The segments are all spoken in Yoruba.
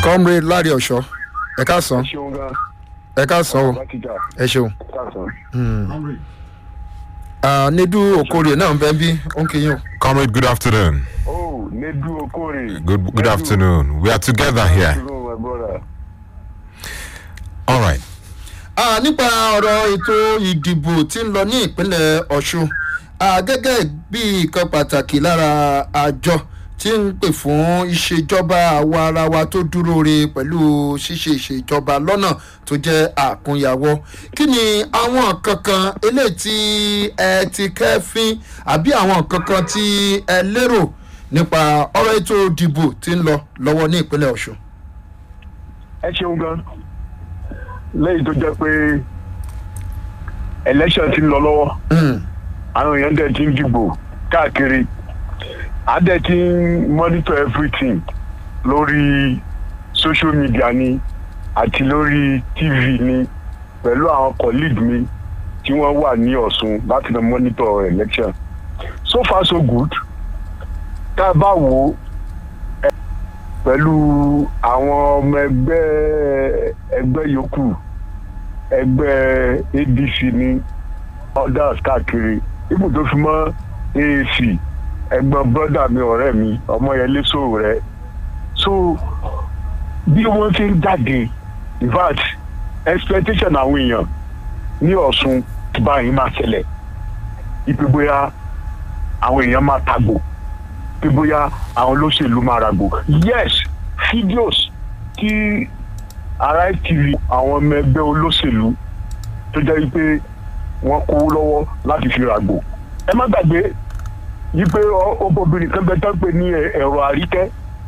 comrade láre ọ̀ṣọ́ ẹ káàsán ṣeun gan ẹ káàsán o bákìjà ẹ ṣeun. káàsán. Ah, nedu okorie náà ń bẹ́ ń bí ó ń kéyìn o. Comrade, good afternoon. oh nedu okore. Good good Nedu. afternoon. We are together here. Afternoon, my brother. All right. Ah, nípa ọ̀rọ̀ ètò ìdìbò tí ń lọ ní ìpínlẹ̀ ọ̀ṣun ah, gẹ́gẹ́ bí nǹkan pàtàkì lára àjọ tí ń pè fún ìṣèjọba àwa ara wa tó dúró re pẹ̀lú ṣíṣe ìṣèjọba lọ́nà tó jẹ́ àkúnyàwó kí ni àwọn kankan eléyìí tí ẹ ti kẹ́fín àbí àwọn kankan tí ẹ lérò nípa ọ̀rọ̀ ètò ìdìbò tí ń lọ lọ́wọ́ ní ìpínlẹ̀ ọ̀ṣun. ẹ ṣeun gan lẹ́yìn tó jẹ́ pé election ti ń lọ lọ́wọ́ Mm, àwọn èèyàn dẹ̀ ti ń dìbò káàkiri a dẹ̀ ti ń monitor everything lórí social media ni àti lórí tv ni pẹ̀lú àwọn colleague mi tí wọ́n wà ní ọ̀sùn láti lọ monitor election so far so good tá a bá wò ó ẹ, pẹ̀lú àwọn ọmọ ẹgbẹ́ ẹgbẹ́ yòókù ẹgbẹ́ adc ni others káàkiri ibù tó fi mọ́ aac ẹ̀gbọ́n brọdà mi ọ̀rẹ́ mi ọmọyẹlé sòrò rẹ so bí wọ́n ṣe ń jáde in fact expectation àwọn èèyàn ní ọ̀sùn báyìí máa ṣẹlẹ̀ ipe bóyá àwọn èèyàn máa tàgbò pé bóyá àwọn olóṣèlú máa ràgbò yes videos tí ara tv àwọn ọmọ ẹgbẹ́ olóṣèlú tó jẹ́ wípé wọ́n kówó lọ́wọ́ láti fi ràgbò ẹ má gbàgbé wípé ọ- obìnrin kan bẹ tán pé ní ẹ- ẹ̀rọ àríkẹ́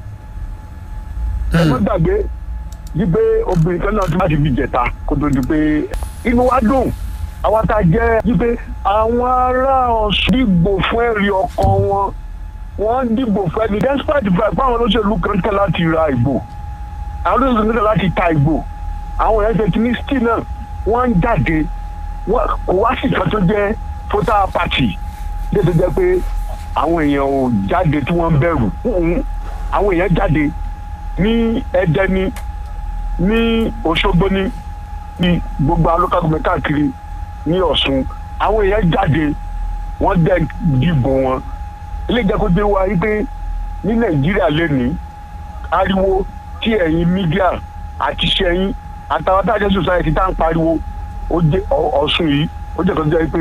ẹ má gbàgbé wípé obìnrin kan náà ti má ti fi jẹ̀ta kó tó di pé inú wa dùn àwa tá a jẹ́ wípé àwọn ará ọ̀sùn dìgbò fún ẹ̀rí ọkàn wọn wọ́n dìbò fún ẹni despite the fact pé àwọn olóṣèlú kan tẹ̀ láti ra ìbò àwọn olóṣèlú kan tẹ̀ láti ta ìbò àwọn èèyàn ṣe ti ní still náà wọ́n ń jáde wọ́n kò wá sí ìkan tó jẹ́ voter party lè tó jẹ́ pé àwọn èèyàn ò jáde tí wọ́n ń bẹ̀rù Mm-mm. àwọn èèyàn jáde ní ẹdẹ ní ní òṣogbo ní ní gbogbo alókàgbọ̀n káàkiri ní ọ̀ṣun àwọn èèyàn jáde wọ́n dẹ̀ dìbò wọn ilé ìjẹ́kọ́jẹ́ wa wípé ní nàìjíríà lẹ́nìí ariwo tí ẹ̀yin mídíà àti sẹ́yìn àtàwọn tájẹ́ society tá à ń pariwo ó jẹ́ Ọ- ọ̀ṣun yìí ó jẹ́ kan tó jẹ́ pé